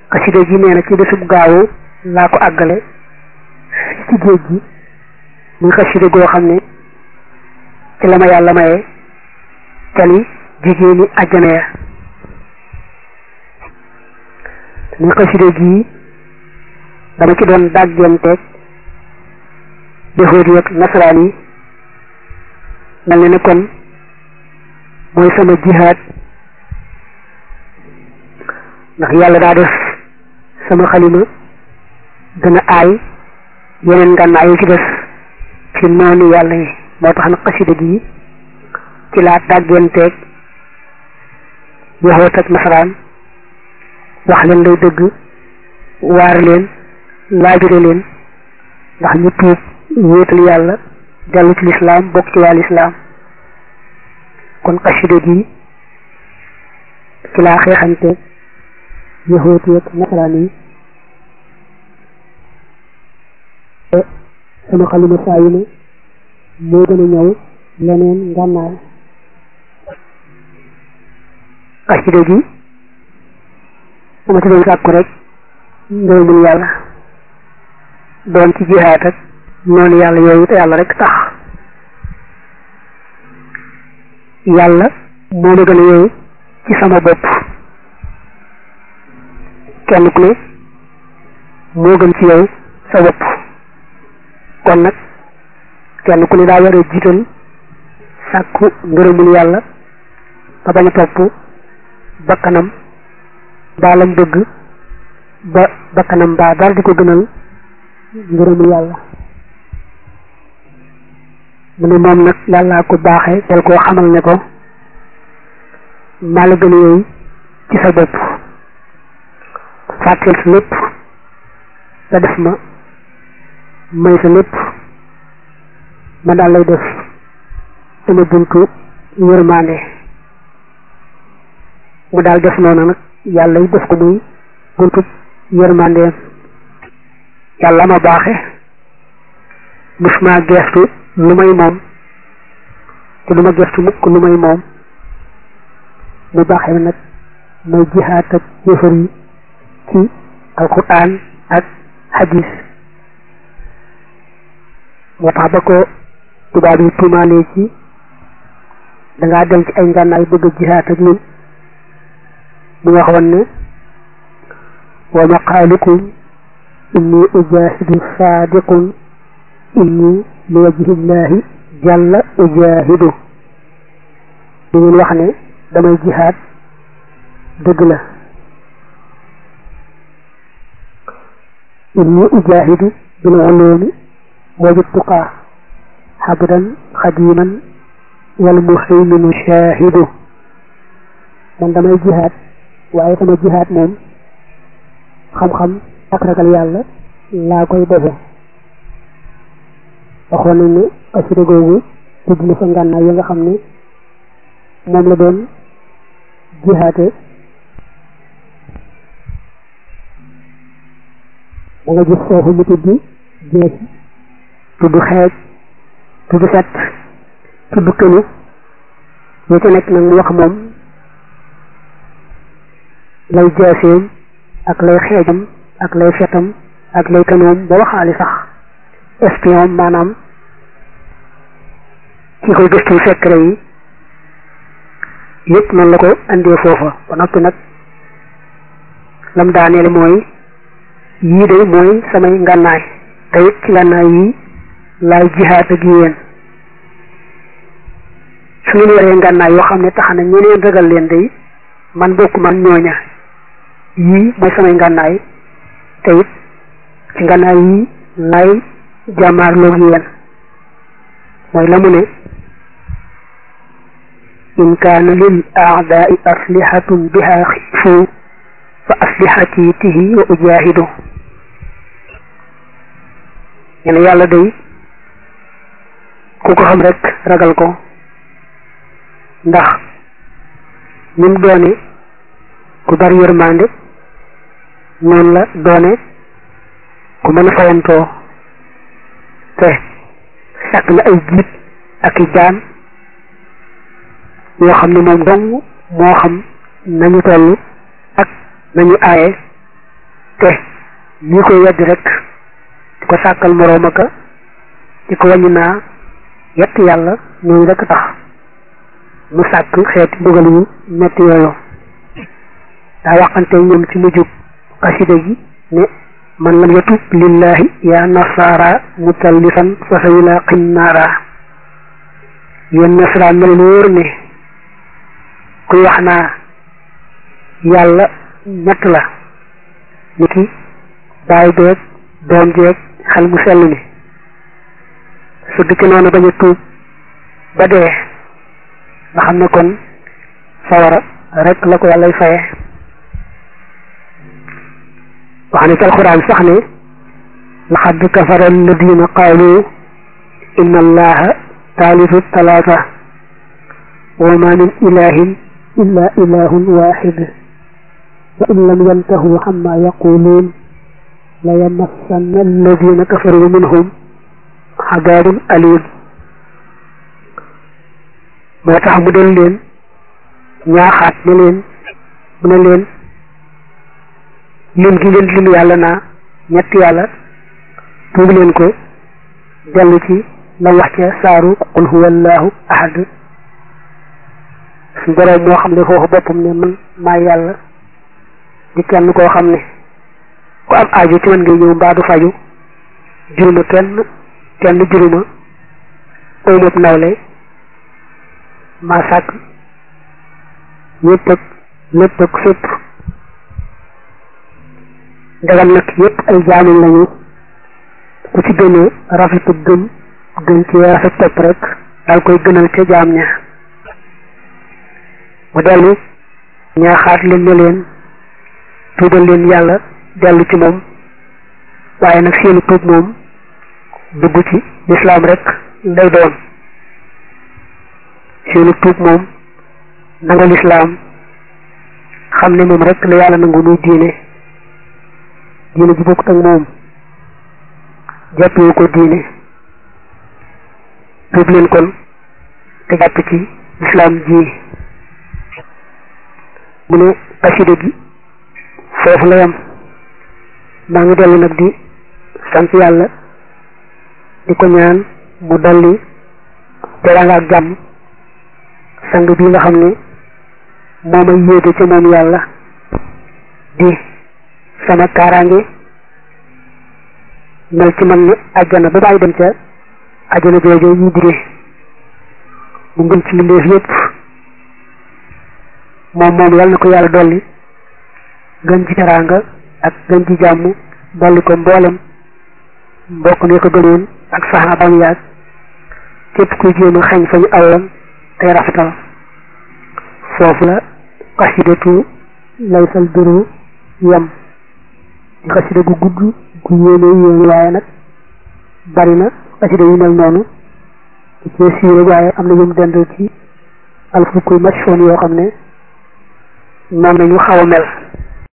xasida ji nee na ci bésub gaawu laa ko àggale ci géej gi muy xasida goo xam ne ci la ma yàlla maye cali jigéeni àjjana ya muy xasida gi dama ci doon dàggenteeg yahuud yi ak nasaraan yi mel ne ne kon mooy sama jihaad ndax yàlla daa def sama xalima gën a aay yeneen ngànnaay yu ci des ci noonu yàlla yi moo tax nag xasida gi ci laa dàggenteeg yahuud ak nasaraan wax leen lay dëgg waar leen laabire leen ndax ñu tuub wéetal yàlla dellu ci lislaam bokk ci waa lislaam kon xasida gi ci laa xeexante yahuud yi ak nasaraan yi sama xalima saa yu ne moo gën a ñëw leneen ngànnaay xasida gi dama ci doon sàkku rek ngërëmul yàlla doon ci jihaat ak noonu yàlla yooyu te yàlla rek tax yàlla moo ma gën a yooyu ci sama bopp kenn ku ne moo gën ci yow sa bopp kon nag kenn ku ne daa war a jiital sàkku ngërëmul yàlla ba bañ a topp bakkanam baalam bëgg ba bakkanam baa daal di ko gënal ngërëmul yàlla mu ne moom nag yàllaa ko baaxee del koo xamal ne ko maa la gën a yooyu ci sa bopp fàtteel sa lépp nga def ma may sa lépp ma daal lay def sama buntu yërmande mu daal def noonu nag yàlla yi def ko muy buntu yërmandeem yàlla ma baaxe musuma geestu lu may moom te lu ma geestu mukk lu may moom mu baaxee nag may jihaat ak yëfar yi ci alquran ak hadis moo tax ba ko tubaab yi tuumaalee ci dangaa dem ci ay ngànnaay bëgg a jihaat ak ñun mu waxoon ne wa maqaalukum inni ujahidu saadiqun inni li wajhillahi jàlla ujahidu di ngeen wax ne damay jihaad dëgg la inni ujahidu bil ulumi wa bittuqa xabdan xadiman wal muhayminu shahidu man damay jihaad waaye sama jihaad moom xam-xam ak ragal yàlla laa koy defe waxoon nañ ne xasida googu tudd na fa ngànnaay yi nga xam ne moom la doon jihaate da nga gis foofu mu tudd jeesi tudd xeej tudd fet tudd kënu yoo ca nekk nag mu wax moom lay jaaseem ak lay xeejam ak lay fetam ak lay kanoom ba waxaali sax espion maanaam ki koy gëstu secret yi yëpp noonu la ko andee foofa ba noppi nag lam daaneel mooy yii de mooy samay ngànnaay te it ci ngànnaay yi laay jihaat ak yéen su ngeen yoree ngànnaay yoo xam ne tax na ñeneen ragal leen day man bokk man ñooña yii mooy samay ngànnaay te it ci ngànnaay yi laay jàmmaarloog yéen mooy la mu ne in kaana lil aadaai aslihatun biha xiifu fa aslihati tihi wa ujahidu ñene yàlla day ku ko xam rek ragal ko ndax nim doone ku bari yërmande noonu la doone ku mën a fayantoo te sàkk na ay jiit ak i jaan yoo xam ne moom dong moo xam nañu toll ak nañu aaye te ñi koy weddi rek di ko sàkkal moroom aka di ko wàññi naa yett yàlla ñooñu rek tax mu sàkk xeeti mbugal yu metti yooyu daa waxante ñoom ci mujjub xasida gi ne man lam yatub lillahi ya nasara mutallisan fa sa yulaqin naara yéen nasaraan na leen wóor ne kuy wax naa yàlla ñett la ni ki baay beeg doom jeeg xel mu sell mi sëgg ci noonu bañ a tuub ba dee nga xam ne kon sawara rek la ko yàllay faye wax ne ci alxuraan sax ne laqad kafara alladina qaalu inna allaha taalifu talaata wa ma min ilahin illa ilahun waxid wa in lam yantahu xamma yaquluun la yamassanna alladina kafaru minhum xadaabun alim moo tax mu doon leen ñaaxaat ne leen mu ne leen lim gi ngeen lim yàlla naa ñett yàlla tuub leen ko dellu ci la wax ca saaru qul huwa allahu ahad suñ boroom moo xam ne foofu boppam ne man maay yàlla di kenn koo xam ne ku am aajo ci man ngay ñëw mbaa du faju juruma kenn kenn juruma ëymab nawle maa sàkk ñëpp ak lépp ak fépp ndegam nag yëpp ay jaamuñ lañu ku ci gën a rafetu gëm gën ci rafet topp rek daal koy gënal ca jaam ña mu dellu ñaaxaat leen ne leen tuubal leen yàlla dellu ci moom waaye nag seeni tuub moom dugg ci lislaam rek lay doon seeni tuub moom nangu lislaam xam ne moom rek la yàlla nangu nuy diine diine ji bokkut ak moom jàppewu ko diine tuub leen kon te jàpp ci lislaam ji mu ne xasida gi foofu la yam maa ngi dellu nag di sant yàlla di ko ñaan mu dolli teraanga ak jàmm sang bi nga xam ne moo may yéege ca moom yàlla di sama kaaraange mel ci man ne àjjana ba bàyyi dem ca àjjana jooju ñu digee mu ngën ci mbindeef yépp moom moom yàlla na ko yàlla dolli gën ci teraanga ak gën ci jàmm dolli ko mboolem mbokk ne ko gënoon ak saxaabam yaag képp kuy jéem a xañ fa ñu awoon tey rafetal foofu la xasidatu laysal biru yam di xasida gu gudd gu yéene yéene waaye nag bari na xasida yu mel noonu ci cee siiwee waaye am na yum dend ci alfukul machfoon yoo xam ne moom nañu xaw a mel